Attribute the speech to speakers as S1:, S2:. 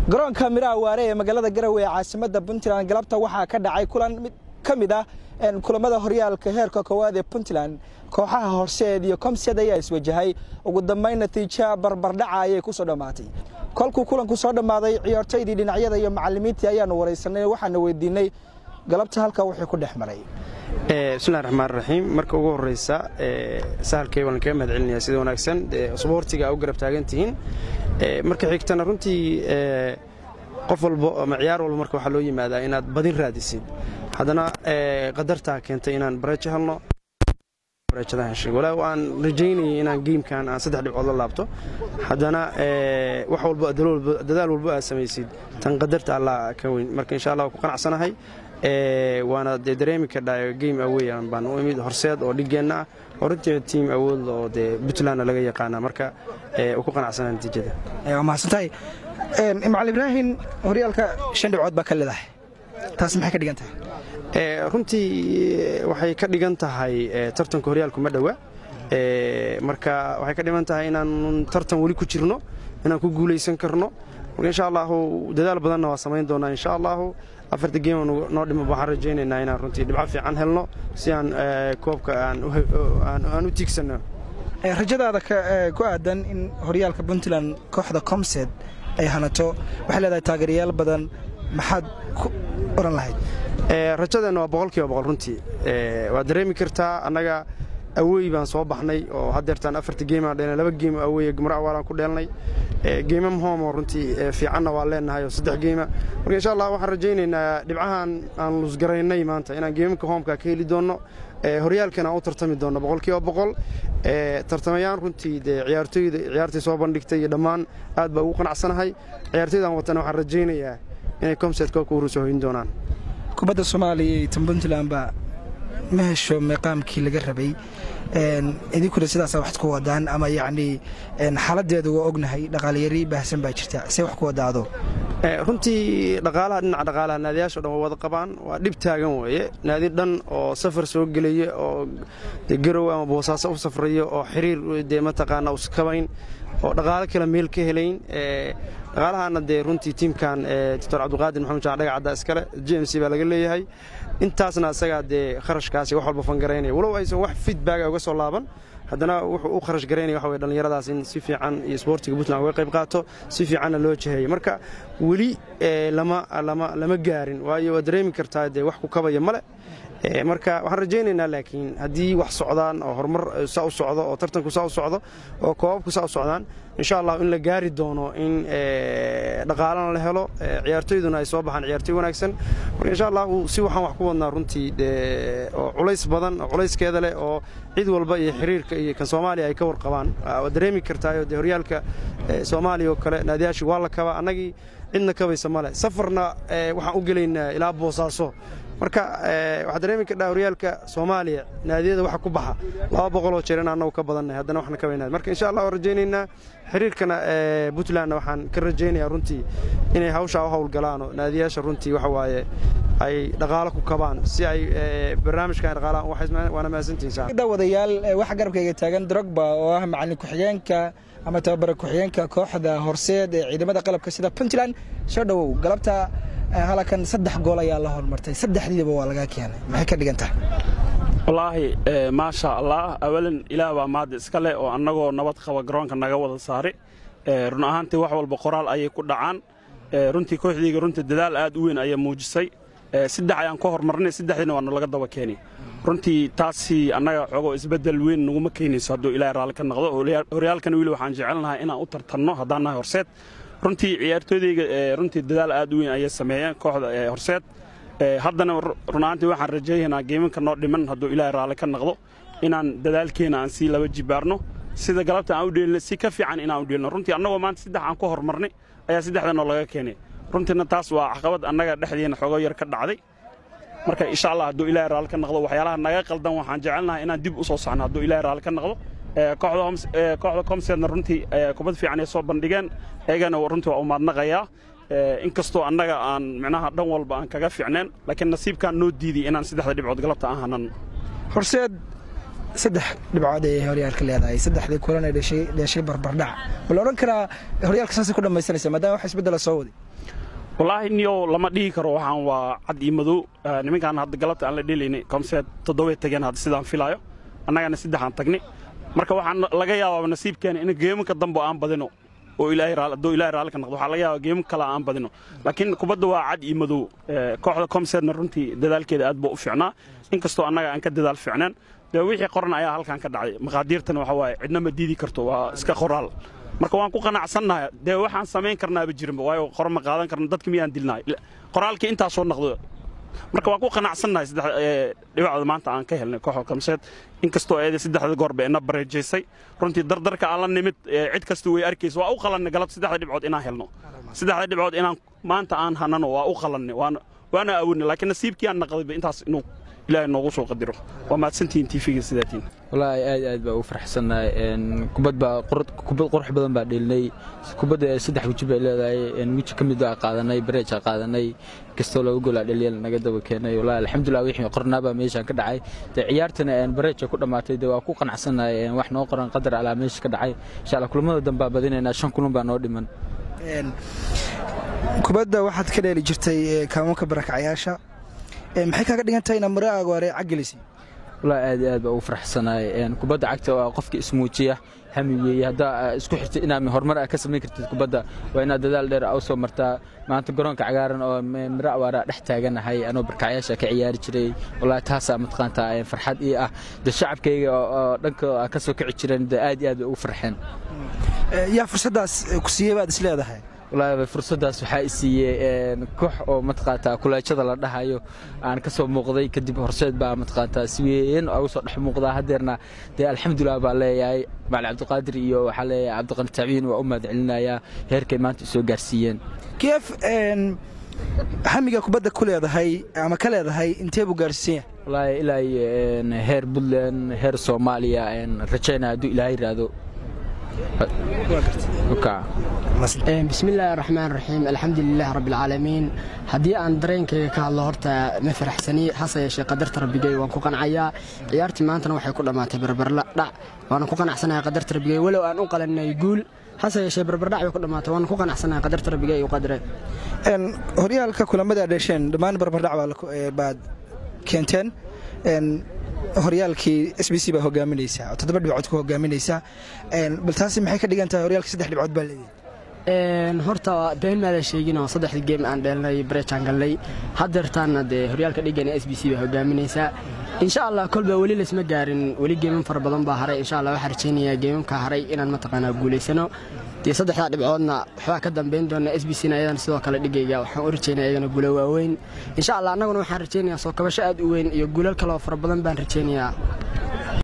S1: garoonka miraha waare ee magaalada garowe ee caasimadda puntland galabta waxaa ka dhacay kulan ka mid ah kulamada horyaalka heerka koowaad ee puntland kooxaha horseed iyo komsiyad ayaa iswajahay ugu dambayn natiija barbardhaca ayay ku soo dhammaatay kolkuu kulanku soo dhammaaday ciyaartoydii dhinacyada iyo macallimiintii ayaanu waraysanay waxaana weydiinay galabta halka wixii ku dhex maray
S2: bismillahi raxmaan raxiim marka ugu horreysa sahalkay waan kaga mahad celinayaa sida wanaagsan sboortiga u garab taagan tihiin marka xigtana runtii qof walbo ama ciyaar walba marka waxaa loo yimaadaa inaad badin raadisid haddana qadartaa keentay inaan bareejo helno walaa aan rajaynayay inaan geimkan aan saddex dhibcood la laabto haddana wax walbo dadaal walbo aad samaysid tan qadarta allah ka weyn marka insha allah ku qanacsanahay waana dee dareemi kardhaa game awey baan u imid horseed oo dhigeenna ah oo runtii tiim awood oo dee puntlandna laga yaqaana marka ku qanacsana natiijada
S1: waa mahadsantahay macalin ibraahim horyaalka shan dhibcood baa ka leedahay taas maxay ka dhigan tahay
S2: runtii waxay ka dhigan tahay tartanka horyaalku ma dhowa marka waxay ka dhigan tahay inaan tartan weli ku jirno inaan ku guulaysan karno marka insha allahu dadaal badanna waa samayn doonaa insha allahu afarta geem noo dhimo waxaan rajaynaynaa inaan runtii dhibco fiican helno si aan koobka aan u tiigsanno
S1: rajadaada ku aadan in horyaalka puntland kooxda comsed ay hanato waxay leedahay taageerayaal badan maxaad ku oran lahayd
S2: rajadeenna waa boqol kiiba boqol runtii waad dareemi kartaa annaga awey baan soo baxnay oo haddeertaan afarta geemaan dheelnay laba geem aweye gumra awaalaan ku dheelnay geemam hoomoo runtii fiicanna waa leennahay oo saddex geema marka insha allah waxaan rajaynaynaa dhibcahan aan lusgaraynay maanta inaan geemamka hoomka ka heli doonno horyaalkan aan u tartami doonno boqol kiiba boqol tartamayaan runtii dee ciyaartoyda ciyaartii soo bandhigtay iyo dhammaan aad baa ugu qanacsanahay ciyaartoydaan watana waxaan rajaynayaa inay comset koobka uruusoo hoyn doonaan
S1: kubadda soomaaliya iyo tan puntland baa ma hesho meeqaamkii laga rabay idinkuna sidaasaa wax ku wadaan ama yacnii xaaladdeedu waa ognahay dhaqaalayari baahsan baa jirta see wax ku wadaado
S2: runtii dhaqaalaha dhinaca dhaqaalaha naadiyaasho dhan waa wada qabaan waa dhib taagan weeye naadi dhan oo safar soo gelaya oo garow ama boosaaso u safraya oo xiriir dee mataqaana uskabayn oo dhaqaalo kale meel ka helayn dhaqaalahaana dee runtii tiimkan doctor cabdiqaadir maxamed jaan dhaga cadda iskale j m c baa laga leeyahay intaasna isagaa dee kharashkaasi wax walba fangaraynaya walow aysan wax feedbacga uga soo laaban haddana wuxuu u kharash garaynaya waxa weye dhallinyaradaas in si fiican iyo isboortiga puntland uga qayb qaato si fiicanna loo jiheeyo marka weli lama gaarin waayo waa dareemi kartaa dee wax ku kabaya male marka waxaan rajaynaynaa laakiin haddii wax socdaan oo horumar saa u socdo oo tartanku saa u socdo oo koobabku saa u socdaan insha allah in la gaari doono in dhaqaalana la helo ciyaartoyduna ay soo baxaan ciyaartoy wanaagsan marka insha allahu si waxaan wax ku wadnaa runtii oo culays badan oo culayskeeda leh oo cid walba iyo xiriirka iyo kan soomaaliya ay ka warqabaan waa dareemi kartaayo dee horyaalka soomaaliya oo kale naadiyaashii waa la kabaa annagii cidna kabaysa male safarna waxaan u gelaynaa ilaa boosaaso marka waxaa dareemi kardhaa horyaalka soomaaliya naadiyada waxa ku baxa laba boqoloo jeer in annagu ka badannay haddana waxna ka weynaad marka insha allah waan rajaynaynaa xiriirkana puntlandna waxaan ka rajaynayaa runtii inay hawshaa u howlgalaanoo naadiyaasha runtii waxa waaye ay dhaqaalo ku kabaan si ay barnaamijkan dhaqaalaha waana mahadsantihiin
S1: wadayaal waxa garabkayga taagan drogba oo ah macallin ku-xigeenka ama tababara ku-xigeenka kooxda horseed ee ciidamada qalabka sida puntland soo dhowow galabta halakan saddex gool ayaa la hormartay saddexdiiba waa laga keenay maxay ka dhigan tahay
S3: wallaahi maasha allah awalan ilaah baa maadda iska leh oo annagoo nabad qaba garoonka naga wada saari run ahaantii wax walba qoraal ayay ku dhacaan runtii kooxdayga runtii dadaal aad u weyn ayaa muujisay saddex ayaan ka hormarnay saddexdiina waana laga daba keenay runtii taasi annaga xogoo isbeddel weyn naguma keenayso hadduu ilaahay raalli ka noqdo horyaalkana weli waxaan jecelnahay inaan u tartanno haddaan nahay horseed runtii ciyaartooydayga runtii dadaal aad u weyn ayay sameeyeen kooxda horseed haddana runaantii waxaan rajaynaynaa geemanka noo dhiman hadduu ilaahay raalli ka noqdo inaan dadaalkeena aan sii laba jibaarno sida galabta aan u dheelino si ka fiican inaan u dheelino runtii annagoo maanta saddex aan ku hormarnay ayaa saddexda noo laga keenay runtiina taas waa caqabad annaga dhexdeena xoogo yar ka dhacday marka insha allah hadduu ilaahay raalli ka noqdo waxyaalaha naga qaldan waxaan jecelnahay inaan dib u soo socno hadduu ilaahay raalli ka noqdo kooxda comsedna runtii kubad fiican ay soo bandhigeen eegana runtii waa u maadnaqayaa inkastoo annaga aan micnaha dhan walba aan kaga fiicneen laakiin nasiibkaan noo diiday inaan saddexda dhibcood galabta aan hanan
S1: horseed saddex dhibcood ay horyaalka leedahay saddexdii kulan ay dheshay barbardhac ma la odhan karaa horyaalka saasay ku dhammaysanaysa maadaama wax isbeddela soo waday
S3: wallaahi niyo lama dhihi karo waxaan waa cad iyo madow nimankaan hadda galabta aan la dhelaynay komseed toddobay tageen hadda sidaan filaayo annagana saddexaan tagni marka waxaan laga yaabaa nasiibkeena in geemanka dambe aan badino oo ilaahay raali hadduu ilaahay raalli ka noqdo waxaa laga yaabaa geemo kale aan badino laakiin kubadda waa cad iyo madow kooxda komseedna runtii dadaalkeeda aad buu u fiicnaa inkastoo annaga aan ka dadaal fiicneen dee wixii qoran ayaa halkan ka dhacay maqaadiirtana waxa waaye cidna ma diidi karto waa iska qoraal marka waan ku qanacsannahay dee waxaan samayn karnaaba jirinba waayo qor ma qaadan karna dadka miyaan dilnahay qoraalkii intaasoo noqdo marka waan ku qanacsannahay saddex dhibacda maanta aan ka helnay kooxda kamseed inkastoo eeda saddexda goorba ina bareejaysay runtii dardarka aan la nimid cid kasta way arkaysa waa u qalannay galabta saddexda dhibcood inaan helno saddexda dhibcood inaan maanta aan hanano waa u qalannay waana awoodnay laakiin nasiibkii aan naqdayba intaas inuu ilaahay noogu soo qadiro waa mahadsantihiin tiifiga sidaatiin
S4: wallaahi aad aad baa ugu faraxsannahay kubad baa kubad qurux badan baa dheelinay kubadda saddex weji bay leedahay weji ka mid baa qaadanay bareejaa qaadanay kastoo looga golaa dheliyal naga daba keenay wallaahi alxamdulillah wixii qornaa baa meeshaan ka dhacay dee ciyaartana bareeja ku dhammaatay dee waa ku qanacsannahay wax noo qoran qadar alaa meesha ka dhacay insha allah kulamada dambe baa badinaynaa shan kulan baa noo dhiman
S1: kubadda waxaad ka dheeli jirtay kaamoonka barakacyaasha maxay kaaga dhigan tahay ina mare agoore caggelisi
S4: wallaahi aad iyo aad baa ugu faraxsanaay kubadda cagta waa qofka ismuujiya hami weeye haddaa isku xirtid inaad horumar ah ka samayn kartid kubadda waa inaad dadaal dheer u soo martaa maanta garoonka cagaaran oo miro awaaraa dhex taaganahay anoo barkacyaasha ka ciyaari jiray wallaahi taasaa mataqaantaa farxad ii ah de shacabkayga oo dhanka ka soo kici jireen de aad iyo aad bay ugu farxeen
S1: yaa fursaddaas ku siiyey baad is leedahay
S4: wallaahi fursaddaas waxaa i siiyey koox oo mataqaantaa kuleejada la dhahayo aan ka soo muuqday kadib horseed baa mataqaantaa si weyn ugu soo dhex muuqdaa haddeerna dee alxamdulilah baa leeyahay macali cabdiqaadir iyo waxaa leeyahay cabdiqani tacbiin waa u mahad celinayaa heerkay maanta isoo gaarsiiyeen
S1: keef hamiga kubadda ku leedahay ama ka leedahay intee buu gaarsiisan yahay
S4: wallaahi ilaa heer puntland heer soomaaliya rajaynaya hadduu ilaahay raado
S5: bismillaahi raxmaan raxiim alxamdulilaah rabbialcaalamiin haddii aan dareenkayga ka hadlo horta ma faraxsani hase yeeshee qadarta rabbigay waan ku qancayaa ciyaartii maantana waxay ku dhammaatay barbarla dhac waana ku qanacsanahay qadarta rabbigay walow aan u qalanay guul hase yeeshee barbardhac bay ku dhammaatay waana ku qanacsanahay qadarta rabbigay u qadre
S1: horyaalka kulamada dhesheen dhammaan barbardhac baad keenteen horyaalkii s b c baa hogaaminaysaa oo toddoba dhibcood ku hogaaminaysaa bal taasi maxay ka dhigan tahay horyaalkii saddex dhibcood baa leeyahay
S5: horta been maada sheeginoo saddexdii geem aan dheelnay bareejaan gallay haddeertaanna dee horyaalka dhigana s b c baa hogaaminaysaa insha allah kolba weli laysma gaarin weli geeman fara badan baa haray insha allah waxaan rajaynayaa geemamka haray inaan mataqaanaa guulaysano dee saddexdaa dhibcoodna waxbaa ka dambayn doona s b c na ayadana sidoo kale dhigayga waxaan u rajaynaya ayagana guulo waaweyn insha allah annaguna waxaan rajaynayaa soo kabasho aad u weyn iyo guulal kaleoo fara badan baan rajaynayaa